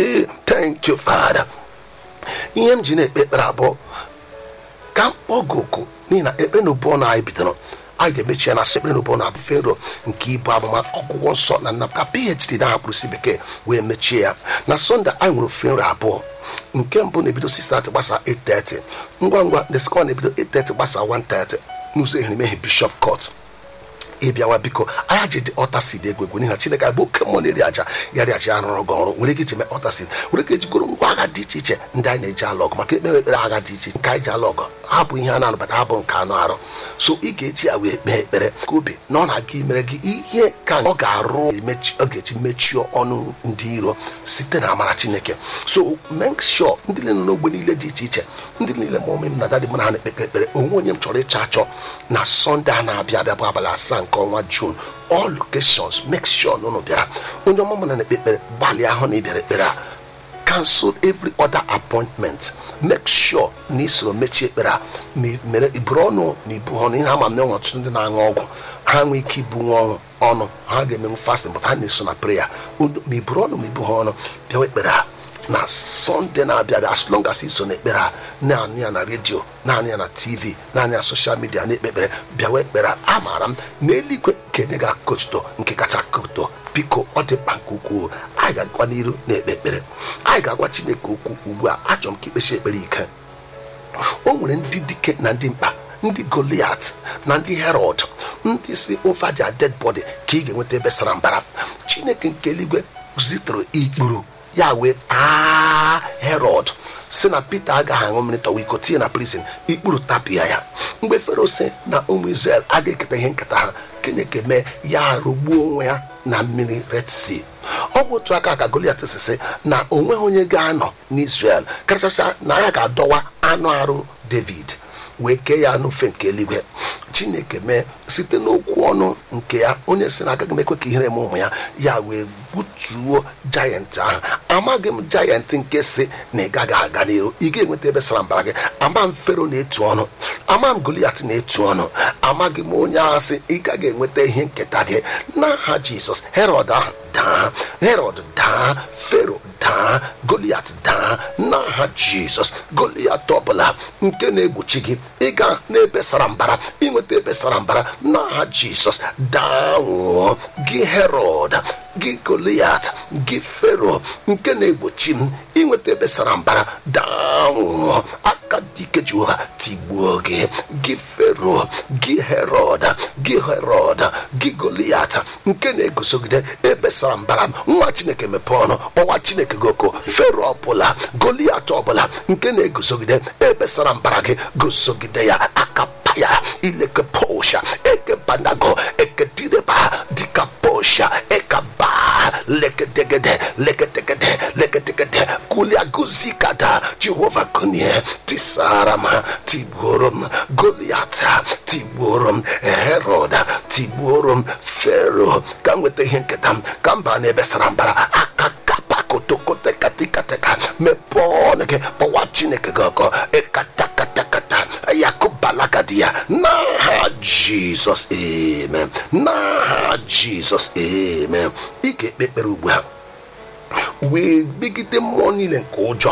Hey, thank you father ihe m ji na-ekpe ekpere abụọ ka m kpọọ gị oku n'ihi na ekpere na ubu ọnụ anyị bidoro anyị ga-emechi ya na sekpere na ubu ọnụ abụ fero nke ibu abụma ọgwụgwọ nsọ na nnapụta phd na akpụrụsi bekee wee mechie ya na sọnde anyị nwere fero abụọ nke mbụ na-ebido 6:30 gbasa 8:30 ngwa ngwa ndị skọ na-ebido 8:30 gbasa 1:30 n'ụzọ eherimehie bishọp court ịbịawa biko anya ji dị ọtasid egwu egwu n'ihi na chineke bụ oke mmụọ na-eri aja ya ri aja arụrụ gị ọrụ were gị ji mee ọtasid were gị ejigoro ngwa agha dị iche iche ndị anyị na-eji alụ ọgụ maka ekpere ekpere agha dị iche nke anyị ji alụ ọgụ ha bụ ihe a na-anabata ha bụ nke anụ arụ so ị ga-eji ya wee kpee ekpere ka obi na ọ na-aga imere gị ihe ka ọ ga-arụ emechi ọ ga-eji mechie ọnụ ndị iro site na amara chineke so make sure ndị niile nọ n'ogbe niile dị iche iche ndị niile ma ụmụ m na dadị m na ha na-ekpe ekpere onwe onye m chọrọ ịchọ achọ na sọnde a na-abịa abịa bụ abalị asaa nke ọnwa jun all locations make sure na ụnụ bịara onye ọmụmụ na na-ekpe ekpere gbalịa ahụ na ị bịara ekpere a cancel every other appointment make sure na ị soro mechie ekpere a ma ị mere iburu ọnụ na ibu ọnụ ihe ama m na enwe ọtụtụ ndị na-aṅụ ọgwụ ha nwee ike ibu nwa ọnụ ọnụ ha ga-emenwu fasting but ha na-eso na prayer ma iburu ọnụ ma ibu ha ọnụ bịawa ekpere a na sọnde na-abịa abịa as long as iso n'ekpere a naanị ya na redio naanị ya na tv naanị ya soshal midia na-ekpe ekpere bịawa ekpere a amaara m na eluigwe ga-enye gị akụkọ nke kacha akụkọ biko ọ dị mkpa nke ukwuu anyị ga-agwa n'iru na-ekpe ekpere anyị ga-agwa chineke okwu ugbu a achọrọ m ka ikpechi ekpere ike o nwere ndị dike na ndị mkpa ndị goliat na ndị herod ndị si over their dead body ka ị ga-enweta ebe sara mbara chineke nke eluigwe zitere ikpuru ya wee taa herod si na peter agaghị aṅụ mmiri tọwa iko tinye na prison ikpuru tapịa ya mgbe fero si na ụmụ israel agaghị eketa ihe nketa ha keneke mee ya rụgbuo onwe ya na mmiri red sea ọ bụ otu aka ka goliat sisi na onweghị onye ga-anọ n'israel kachasịa na ya ga-adọwa anụ arụ david wee kee ya n'ofe nke eluigwe chineke mee site n'okwu ọnụ nke ya onye si na agaghị m ekwe ka ihere m ụmụ ya ya wee gbutuo jayant ahụ amaghị m jayant nke si na ị gaghị aga n'iru ị ga-enweta ebe sara mbara gị ama m fero na-etu ọnụ ama m goliat na-etu ọnụ amaghị m onye ahụ sị ị gaghị enweta ihe nketa gị n'aha jizọs herod ahụ daa herod daa fero daa goliat daa n'aha jizọs goliat ọbụla nke na-egbochi gị ịga n'ebe sara mbara inweta ebe sara mbara n'aha jizọs daa nwụọ gị herod gị goliat gị fero nke na-egbochi m inweta ebe sara mbara daa nwụọ aka dike jehova tigbuo gị gị fero gị herod gị herod gị goliat nke na-eguzogide ebe sara mbara nwa chineke mepee ọnụ ọnwa chineke gị oko fero ọbụla goliat ọbụla nke na-eguzogide ebe sara mbara gị guzogide ya aka paya ileke posha eke banago ekedideba dika posha ekaba lekedegede lekedegede lekedegede kuliaguzikada jehova kunie tisarama tigbuorom goliata tigbuorom herod tigbuorom fero ka m nweta ihe nketa m ka m baa n'ebe sara mbara aka kapakotokotekatikateka mepee ọnụ gị kpọwa chineke gị ọkọ ịkatakatakata yakụbalagadi ya n'aha jizọs amen n'aha jizọs amen ị ga-ekpe ekpere ugbu a wee megide mmụọ niile nke ụjọ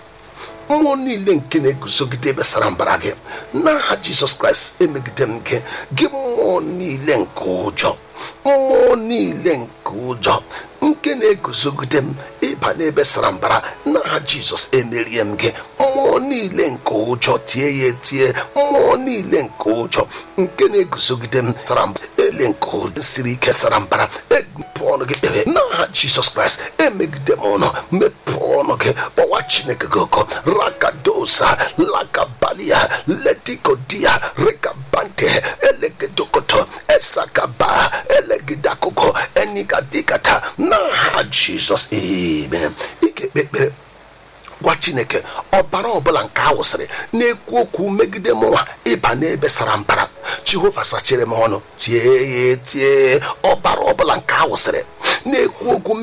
mmụọ niile nke na-eguzogide ebe sara mbara gị n'aha jizọs kraịst emegide m gị gị mmụọ niile nke ụjọ mmụọ niile nke ụjọ nke na-eguzogide m ịba n'ebe sara mbara n'aha jizọs emerie m gị mmụọ niile nke ụjọ tie ya etie mmụọ niile nke ụjọ nke na-eguzogide m sara mbara ele nke ụjọ siri ike sara mbara emepe ọnụ gị kpere n'aha jizọs kraịst emegide m ọnụ mepee ọnụ gị kpọwa chineke gị ọkọ rakadosa lakabalia letikodia rekabante elegedokoto esakaba elegidakụkọ enigadikata n'aha jizọs amen ị ga-ekpe ekpere gwa chineke ọbara ọbụla nke a wụsịrị na-ekwu okwu megide mụnwa ịba n'ebe sara mbara jehova sachere m ọnụ tie ya etie ọbara ọbụla nke a wụsịrị na-ekwu okwu